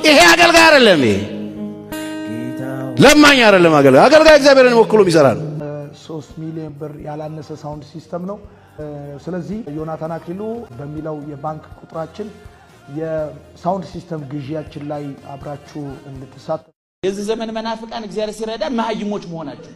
ይሄ አገልጋይ አይደለም። ይሄ ለማኝ አይደለም። አገልጋይ አገልጋይ እግዚአብሔርን ወክሎ የሚሰራ ነው። ሶስት ሚሊዮን ብር ያላነሰ ሳውንድ ሲስተም ነው። ስለዚህ ዮናታን አክሊሉ በሚለው የባንክ ቁጥራችን የሳውንድ ሲስተም ግዢያችን ላይ አብራችሁ እንድትሳተፉ የዚህ ዘመን መናፍቃን እግዚአብሔር ሲረዳ መሀይሞች መሆናቸው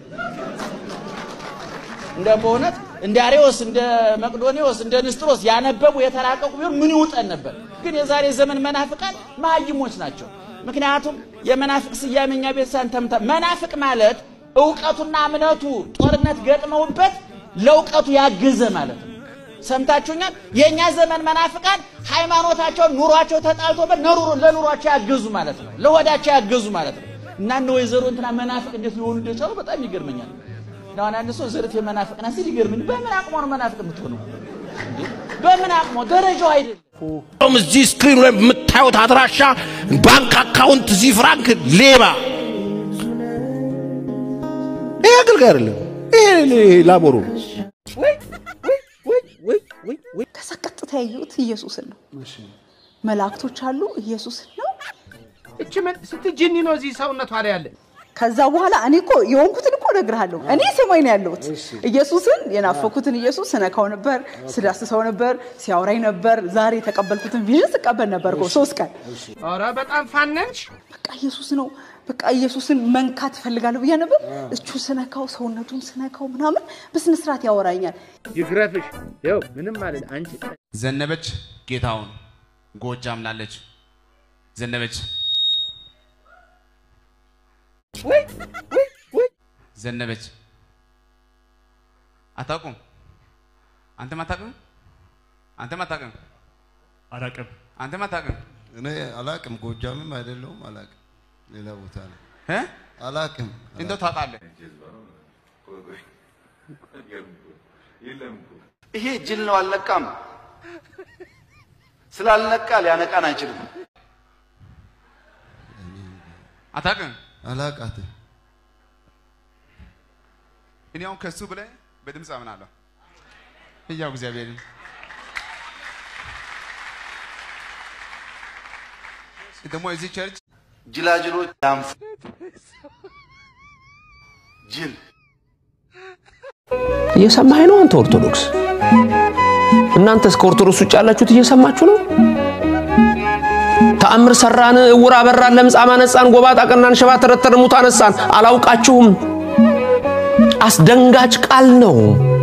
እንደ በእውነት እንደ አሬዎስ እንደ መቅዶኒዎስ እንደ ንስጥሮስ ያነበቡ የተራቀቁ ቢሆን ምን ይውጠን ነበር። ግን የዛሬ ዘመን መናፍቃን መሀይሞች ናቸው። ምክንያቱም የመናፍቅ ስያሜ እኛ ቤተሰብ ተምተ መናፍቅ ማለት እውቀቱና እምነቱ ጦርነት ገጥመውበት ለእውቀቱ ያገዘ ማለት ነው። ሰምታችሁኛል? የእኛ ዘመን መናፍቃን ሃይማኖታቸውን ኑሯቸው ተጣልቶበት ለኑሯቸው ያገዙ ማለት ነው። ለሆዳቸው ያገዙ ማለት ነው። እና እነ ወይዘሮ እንትና መናፍቅ እንዴት ሊሆኑ እንደቻሉ በጣም ይገርመኛል። እና አንዳንድ ሰው ዘርፍ የመናፍቅ ና ሲል ይገርመኝ። በምን አቅሟ ነው መናፍቅ የምትሆነው? በምን አቅሟ? ደረጃው አይደለም። እዚህ ስክሪኑ ላይ የምታዩት አድራሻ ባንክ አካውንት እዚህ ፍራንክ ሌባ ይሄ አገልጋይ አይደለም። ይሄ ላቦሩ ከዛ ቀጥታ ያየሁት ኢየሱስን ነው። መላእክቶች አሉ፣ ኢየሱስን ነው። እች ምን ስትጅኒ ነው እዚህ ሰውነቷ ላይ ያለ? ከዛ በኋላ እኔ እኮ የሆንኩትን እኮ እነግርሃለሁ። እኔ ሰማይ ነው ያለሁት። ኢየሱስን የናፈኩትን ኢየሱስ ስነካው ነበር፣ ስዳስሰው ነበር፣ ሲያወራኝ ነበር። ዛሬ የተቀበልኩትን ቪዥን ስቀበል ነበር እኮ ሶስት ቀን። ኧረ በጣም ፋነንሽ። በቃ ኢየሱስ ነው በቃ ኢየሱስን መንካት እፈልጋለሁ ብዬ ነበር። እቹ ስነካው፣ ሰውነቱን ስነካው ምናምን በስነ ስርዓት ያወራኛል። ይግረፍሽ። ይኸው ምንም ማለት አንቺ ዘነበች ጌታውን ጎጃም ላለች ዘነበች ዘነበች አታውቁም? አንተም አታውቅም? አንተም አታውቅም? አላቅም። አንተም አታውቅም? እኔ አላቅም፣ ጎጃምም አይደለሁም አላቅም። ሌላ ቦታ ነው እ? አላቅም። እንደው ታውቃለህ? ይሄ ጅል ነው፣ አልነቃም። ስላልነቃ ሊያነቃን አይችልም። አታውቅም? አላቃትም። እኔ አሁን ከሱ ብለህ በድምፅ አምናለሁ። እያው እግዚአብሔርን ደግሞ እዚህ ቸርች ጅላጅሎች ያንፉ። ጅል እየሰማኸኝ ነው አንተ ኦርቶዶክስ? እናንተስ ከኦርቶዶክስ ውጭ ያላችሁት እየሰማችሁ ነው? ተአምር ሰራን፣ እውር አበራን፣ ለምጻም አነጻን፣ ጎባጣ ቀናን፣ ሽባ ተረተርን፣ ሙት አነሳን። አላውቃችሁም። አስደንጋጭ ቃል ነው።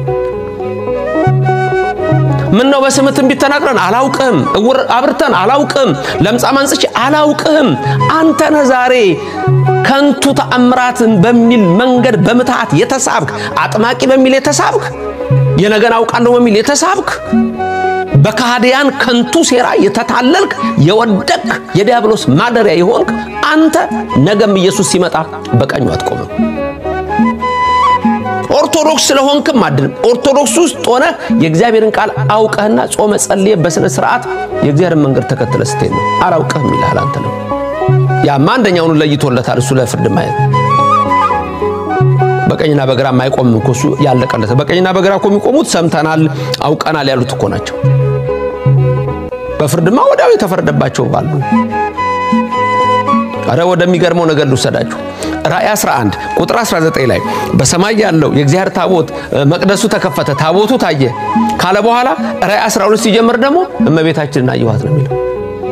ምን ነው በስምህ ትንቢት ተናግረን አላውቅም፣ እውር አብርተን አላውቅም፣ ለምጻም አንጽቼ አላውቅም። አንተ ነህ ዛሬ ከንቱ ተአምራትን በሚል መንገድ በምትሃት የተሳብክ አጥማቂ በሚል የተሳብክ የነገን አውቃለሁ በሚል የተሳብክ በካህዲያን ከንቱ ሴራ የተታለልክ የወደቅ የዲያብሎስ ማደሪያ የሆንክ አንተ ነገም ኢየሱስ ሲመጣ በቀኙ አትቆምም። ኦርቶዶክስ ስለሆንክም አይደለም። ኦርቶዶክስ ውስጥ ሆነ የእግዚአብሔርን ቃል አውቀህና ጾመ ጸልየ በስነ ስርዓት የእግዚአብሔርን መንገድ ተከትለ ስትሄድ ነው። አላውቅህም ይልሃል አንተ ነው። ያማ አንደኛውን ለይቶለታል። እሱ ለፍርድ ማየት በቀኝና በግራ የማይቆምም እኮ እሱ ያለቀለት። በቀኝና በግራ እኮ የሚቆሙት ሰምተናል፣ አውቀናል ያሉት እኮ ናቸው። በፍርድማ ወዲያው የተፈረደባቸው አሉ። አረ ወደሚገርመው ነገር ልውሰዳችሁ። ራእይ 11 ቁጥር 19 ላይ በሰማይ ያለው የእግዚአብሔር ታቦት መቅደሱ ተከፈተ፣ ታቦቱ ታየ ካለ በኋላ ራእይ 12 ሲጀምር ደግሞ እመቤታችንን አየኋት ነው የሚለው።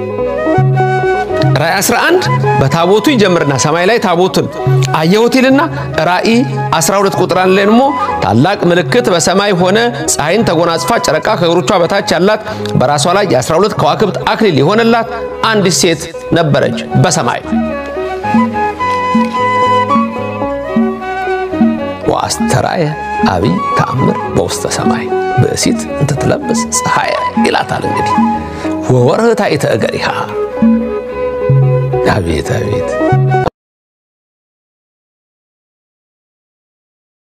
ራእይ 11 በታቦቱ ይጀምርና ሰማይ ላይ ታቦትን አየሁት ይልና ራእይ 12 ቁጥር አንድ ላይ ደግሞ ታላቅ ምልክት በሰማይ ሆነ፣ ፀሐይን ተጎናጽፋ ጨረቃ ከእግሮቿ በታች ያላት በራሷ ላይ የ12 ከዋክብት አክሊል የሆነላት አንዲት ሴት ነበረች በሰማይ ወአስተርአየ አብይ ተአምር በውስተ ሰማይ ብእሲት እንትትለብስ ፀሐየ ይላታል። እንግዲህ ወወርህታ እገሪሃ አቤት አቤት